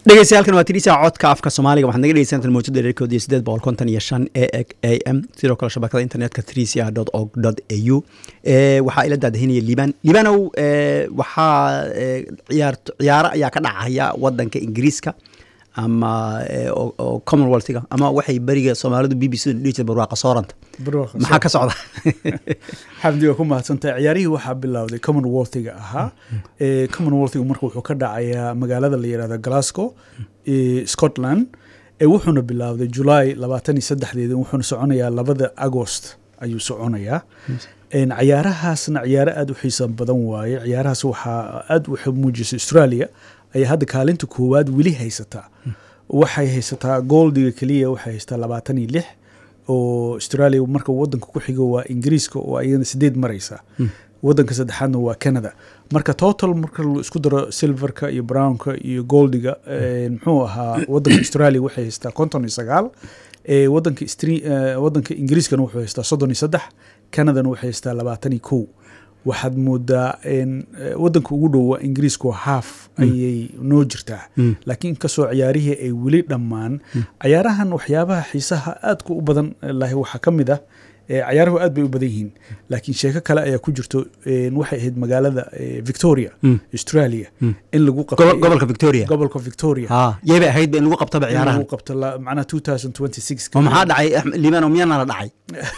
dhegeystayaaalkan waa tidhisa codka afka soomaaliga waxaad naga dhegeysantaan mawjada dherkood iyo sideed boqol konton iyo shan a a m sidoo kale shabakada internetka trisia dot org dot a u waxaa ila daadahinaya liban libanow waxaa ciyaar ciyaaro ayaa ka dhacaya wadanka ingiriiska ama oo commonwealthga ama waxay beriga soomaalidu b b c dhihi jirta barwaaqa sooranta maxaa ka socda xamdi waa ku mahadsantahay ciyaarihii waxaa bilowday commonwealthiga ahaa commonwealthiga marka wuxuu ka dhacayaa magaalada la yihahdo glasgow scotland wuxuuna bilowday july labaatan iyo saddexdeeda wuxuuna soconayaa labada agost ayuu soconayaa ciyaarahaasna ciyaaro aada u xiisa badan waaye ciyaarahaas waxaa aada waxay muujisay australia ayaa hadda kaalinta koowaad weli haysataa waxay haysataa goldiga keliya waxay haysataa labaatan iyo lix oo australia marka wadanka ku xigo waa ingiriiska oo ayana sideed maraysa wadanka saddexaadna waa canada marka total marka la isku daro silverka iyo brownka iyo goldiga muxuu ahaa wadanka australia waxay haysataa konton iyo sagaal wadanka wadanka ingiriiskana wuxuu haystaa soddon iyo saddex canadana waxay haystaa labaatan iyo kow waxaad moodaa wadanka ugu dhow waa ingiriisku haaf ayay noo jirtaa laakiin inkastoo ciyaarihii ay weli dhammaan ciyaarahan waxyaabaha xiisaha aadka u badan lahi waxaa ka mid ah ciyaaruhu aad bay u badan yihiin laakiin sheeko kale ayaa ku jirto waxay ahayd magaalada victoria australia in lagu gobolka victoria gobolka victoria yeybay ahaydba in lagu qabtaba ciyaarahan lagu qabto macnaha two thousand twenty six oo maxaa dhacay libano miyaana la dhacay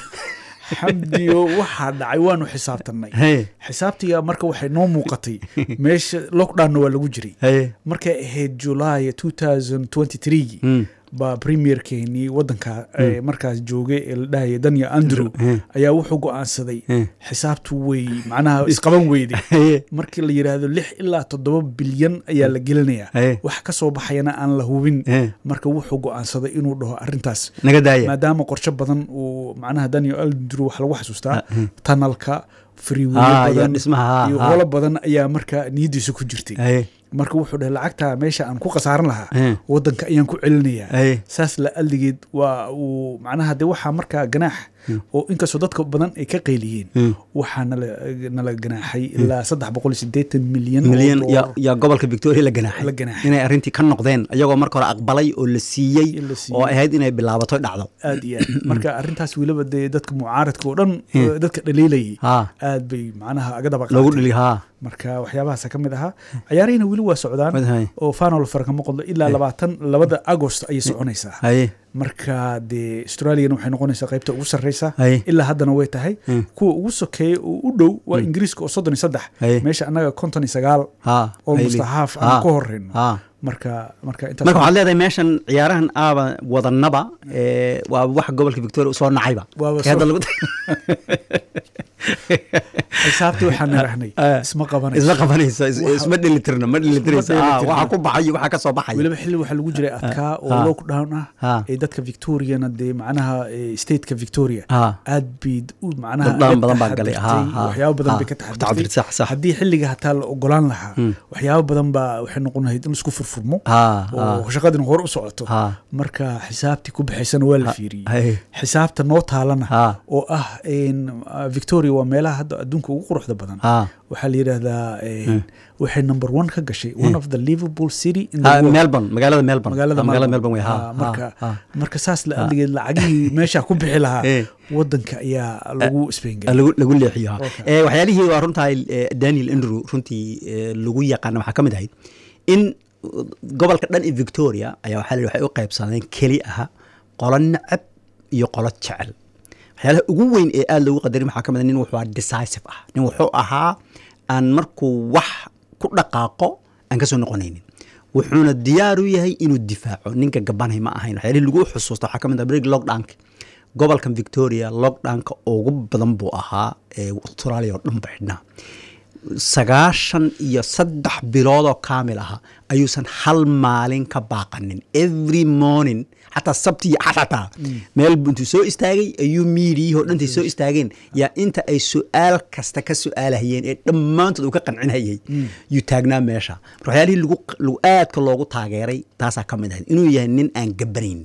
xamdiyo waxaa dhacay waanu xisaabtanay xisaabtiga marka waxay noo muuqatay meesha lockdownna waa lagu jiray markay ahayd july two thousand twenty threegi baa premierkeenii wadanka markaas joogay ee la dhahaya daniel andrew ayaa wuxuu go-aansaday xisaabtu wey macnaha isqaban weyday markii la yidhaahdo lix ilaa toddoba bilyan ayaa la gelinayaa wax ka soo baxayana aan la hubin marka wuxuu go-aansaday inuu dhaho arintaas maadaama qorsho badan uu macnaha daniel andrew wax lagu xasuustaa tanalka friweye badan iyo holo badan ayaa marka niyadiisa ku jirtay marka wuxuu dhahay lacagta meesha aan ku khasaaran lahaa wadanka ayaan ku celinayaa saas la aldigeed waa uu macnaha de waxaa markaa ganaax oo inkastoo dadka badan ay ka qayliyeen waxaa nala ganaaxay ilaa saddex boqol iyo sideetan milyan milyan yaa gobolka victoria la ganaaxay inay arrintii ka noqdeen iyagoo marka hore aqbalay oo la siiyey oo ahayd inay bilaabato dhacdo aad iyo aad marka arrintaas weliba dee dadka mucaaradka oo dhan dadka dhaliilayay aad bay macnaha aga daba loogu dhili haa marka waxyaabahaasa ka mid ahaa ciyaarihina weli waa socdaan oo fanol farkama qodlo ilaa labaatan labada agost ayay soconaysaa marka dee australiana waxay noqonaysaa qaybta ugu sarreysa ilaa haddana way tahay kuwa ugu sokeeya oo u dhow waa ingiriiska oo soddon iyo saddex meesha annaga konton iyo sagaal almost haaf aan ka horeyno marka marka marka waxaad leedahay meeshan ciyaarahan aaba wadanaba waa wax gobolka victoria usoo nacayba xisaabtii waxaan nirahnay isma qabanayso isma qabanayso isma dhelitirna ma dhelitiraysa waxa ku baxayo waxa ka soo baxaya weliba xilli waxaa lagu jiray adkaa oo lockdown ah ee dadka victoriana dee macnaha stateka victoria aad bay macnaha badan baa galay waxyaabo badan bay ka taxadirtay haddii xilliga hataa la ogolaan lahaa waxyaabo badan baa waxay noqon lahayd in laisku furfurmo oo shaqadina hore u socoto marka xisaabtii ku baxaysana waa la fiiriyey xisaabta noo taalana oo ah victoria waa meelaha hadda adduunka ugu quruxda badan waxaa la yidhaahdaa waxay number one ka gashay one of the liverpool city melbourne magaalada melbourne magaalada magaalada melbourne wey marka marka saas la aligeed lacagihii meesha ku bixi lahaa wadanka ayaa lagu isbeengay lagu leexiyo waxyaalihii waa runtaa daniel andrew runtii lagu yaqaana waxaa ka mid ahayd in gobolka dhan ee victoria ayaa waxaa la waxay u qaybsadeen keli aha qolo nacab iyo qolo jecel waxyaalaha ugu weyn ee aada loogu qadarin waxaa ka mid nin wuxuu ahaa decisive ah nin wuxuu ahaa aan markuu wax ku dhaqaaqo aan ka soo noqonaynin wuxuuna diyaar u yahay inuu difaaco ninka gabanay ma ahayn waxyaalihii lagu xusuusta waxaa ka mid ah brig lockdownka gobolkan victoria lockdownka ugu badan buu ahaa ee australia oo dhan ba xidhnaa sagaashan iyo saddex biloodoo kaamil aha ayuusan hal maalin ka baaqanin every morning xataa sabti iyo axad xataa meel intuu soo istaagay ayuu miidiyihii oo dhantay soo istaageen yaa inta ay su-aal kasta ka su-aalahayeen ee dhammaantood uu ka qancinhayay yuu taagnaa meesha mar waxyaalihii lagu aadka loogu taageeray taasaa ka mid ahayd inuu yahay nin aan gabanayn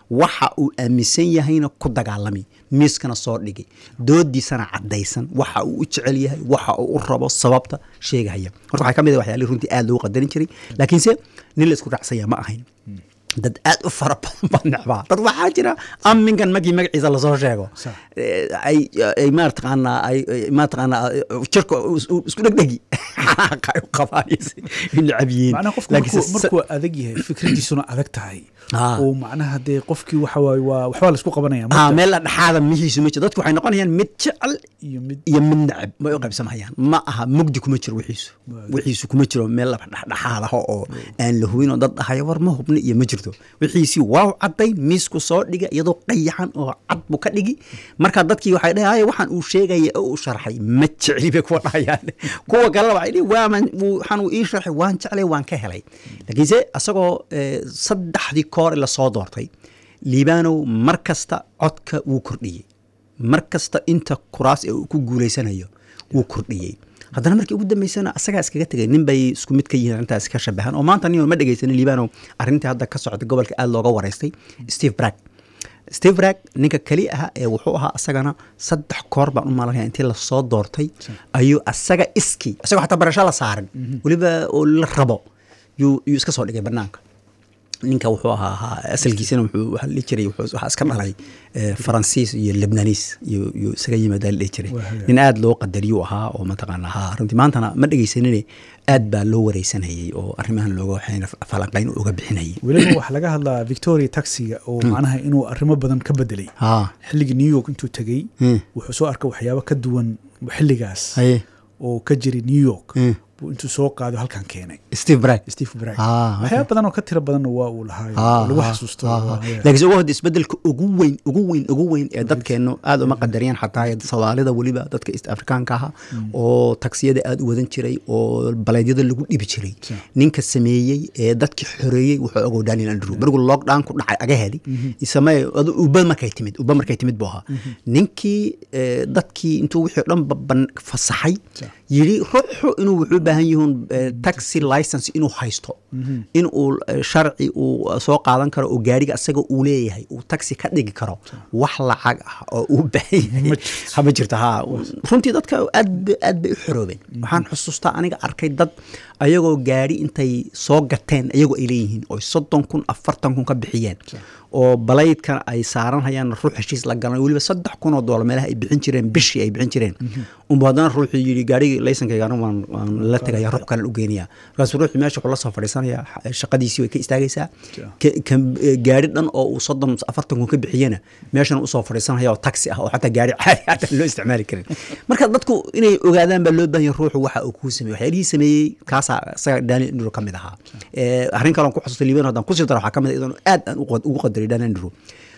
waxa uu aaminsan yahayna ku dagaalami miiskana soo dhigay doodiisana caddaysan waxa uu u jecel yahay waxa uu u rabo sababta sheegahaya horta waxaa ka mid ah waxyaalihii runtii aad loogu qadarin jiray laakiinse nin la isku raacsanya ma ahayn dad aad u fara badan baa necbaa dad waxaa jira aminkan markii magaciisa lasoo sheego Sax. Eh, ay ay marataqaanaa ay ay marataqaanaa jirka is- isku dhegdhegi xanaaqa ay u qabaan iyo si- ay necab yihiin macnaha qofku Laakiinse markuu, markuu adag yahay fikradiisuna adag tahay oo macnaha dee qofkii waxa waaye waa waxbaa laisku qabanaya ah marka meel la dhexaada mihiisu ma jiro dadku waxay noqonayaan mid jecel iyo mid iyo mid necab may u qaybsamahayaan ma aha mugdi kuma jiro wixiisu wixiisu kuma jiro meel laba dhexdhexaad ah oo aan la hubin oo dad dhahaya war ma hubni iyo ma jirto wixiisii waaw cadday miisku soo dhiga iyadoo qayaxan oo cad buu ka dhigi marka dadkii waxay dhahay waxaan uu sheegaya oo uu sharxay ma jecli bay kuwa dhahayaan kuwa kalena waxay dhihi waaman waxaan uu ii sharxay waan jeclay waan ka helay laakiinse asagoo eh, saddexdii koor la soo doortay liibanow mar kasta codka wuu kordhiyey mar kasta inta kuraas ee uu ku guuleysanayo wuu kordhiyey haddana markii ugu dambeysana asagaa iskaga tegay nin bay isku mid ka yihiin arrintaas ka shabahan oo maanta nin ma dhegeysanin liibanow arrintii hadda ka socda gobolka aad looga wareystay steve brag steve brag ninka keli ah ee wuxuu ahaa asagana saddex koor baan u malanaya intii lasoo doortay ayuu asaga iskii asagoo xataa barasho la saaran weliba oo la rabo yuu yuu iska soo dhigay banaanka ninka wuxuu ahaa ahaa asalkiisana wuxuu waxa la dhihi jiray wuxuu waxaa iska dhalay eh, faransiis iyo lebnaniis iyo iyo isaga yimaadaa la dhihi jiray Waa hagaag. nin aad loo qadariyuu ahaa oo mataqaana haa runtii maantana ma dhegeysanine aad baa loo wareysanayay oo arrimahan looga waxayna falanqayn uga bixinayay weliba waxaa laga hadlaa victoria taxiga oo macnaha inuu arrimo badan ka bedelay haa xilligii new york intuu tegey Hmm. wuxuu soo arkay waxyaabo ka duwan xilligaas haye oo ka jiray new york Hmm. buu intuu soo qaado halkan keenay steve brag steve brag Ah, waxyaabo badan oo ka tira badanna waa uu lahaa oo lagu xasuusto waa- laakiinse ugu hadda isbedelka ugu weyn ugu weyn ugu weyn ee dadkeennu aad uma qadariyaan xataa ee soomaalida weliba dadka east afrikaanka aha oo taksiyada aad u wadan jiray oo baleedyada lagu dhibi jiray Sure. ninka sameeyey ee dadkii xoreeyey wuxuu ogow daniel andrew markuu lockdown ku dhacay aga heli samee adu uba markay timid uba markay timid buu ahaa ninkii eh, dadkii intuu wixii o dhan ba- ban- fasaxay Sure. yidhi ruuxu inuu wuxuu u baahan yihiin eh, taxi license inuu haysto in uu eh, sharci uu soo qaadan karo oo gaariga asaga uu leeyahay uu taxi ka dhigi karo wax lacag ah oo uu baahan yahay Ma jirto. hama jirto ha runtii dadka aad ba- aad bay u xoroobeen waxaan xusuustaa aniga arkay dad ayagoo gaari intay soo gateen ayagoo ay leeyihiin oo soddon kun afartan kun ka bixiyeen oo balaydkan ay saaran hayaan ruux heshiis la galan weliba saddex kun oo doolar meelaha ay bixin jireen bishii ay bixin jireen unbu haddana ruuxuu yidhi gaarigii laysankayga anigu waan waan la tegaya ruux kalen u geynaya markaasuu ruuxii meesha wuxuu la soo fadhiisanaya xa- shaqadiisii way ka istaagaysaa Ja. ka- ka- eh, gaari dhan oo uu soddon afartan kun ka bixiyena meeshana usoo fadhiisanaya oo taxi ah oo xataa gaari caadi xataa loo isticmaali karin marka dadku inay ogaadaan baa loo baahan yahay ruuxu waxa uu kuu sameeyey waxyaalihii sameeyey kaasaa isaga daniel andrew ka mid ahaa Eh, arrin kale on ku xasuustay liban haddaan kusii daro waxaa ka mid ah iyadoon aad aan ugu qad- ugu qadaray daniel andrew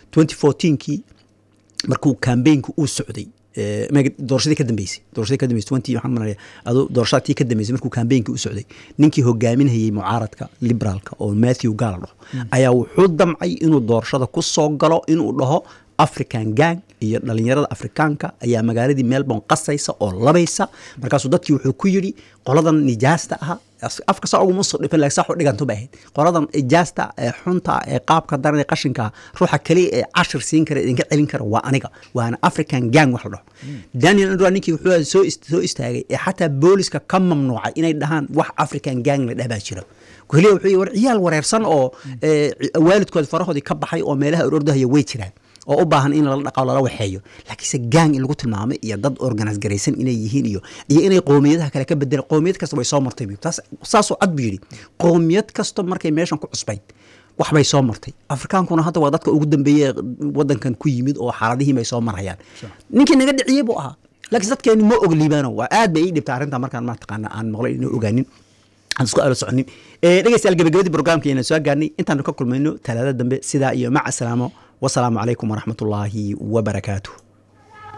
2014kii markuu kambeynku uu socday eh, maga- doorashadii ka dambeysay doorashadii ka dambeysay 20 waxaan malaya adu doorashada tii ka dambeysay markuu kambeynki u socday ninkii hogaaminayay mucaaradka liberaalka oo matthew gala dhaho ayaa wuxuu damcay inuu doorashada ku soo galo inuu dhaho african gang iyo dhalinyarada afrikaanka ayaa magaaladii melbourne qasaysa oo labaysa markaasuu dadkii wuxuu ku yidhi qoladan nijaasta ah as- afka saa uguma soo dhifan laakiin saa wax u dhiganto bay ahayd qoladan nijaasta ee xunta ee qaabka daran ee qashinka ruuxa kaliya ee cashir siin kara idinka celin kara waa aniga waana african gang wax la dhaho daniel andrew ninkii wuxuu soo ist- soo istaagay ee xataa booliska ka mamnuucay inay dhahaan wax african gang la dhah baa jira keliya wuxuu yidhi war ciyaal wareersan oo eh, waalidkood farahoodii ka baxay oo meelaha orordahaya way jiraan oo u baahan in lala dhaqo lala waxeeyo laakiinse gang in lagu tilmaamay iyo dad organis garaysan inay yihiin iyo iyo inay qowmiyadaha kale ka bedelaan qowmiyad kasta way soo martay bu taas saasoo cad buu yidhi qowmiyad kasta markay meeshan ku cusbayd wax bay soo martay afrikaankuna hadda waa dadka ugu dambeeye ee wadankan ku yimid oo xaaladihiin bay soo marayaan ninkii naga dhiciyey buu ahaa laakiin dadkeeni ma og liibaano waa aad bay ii dhibta arrinta markaan mataqaana aan maqlay inuu ogaanin aan isku aalo soconin Eh, dhegeystayaal gabagabadii programkeena soo gaarnay intaanu ka kulmayno talaada dambe sidaa iyo maca salaamo wasalaamu calaykum waraxmatullaahi wabarakaatuh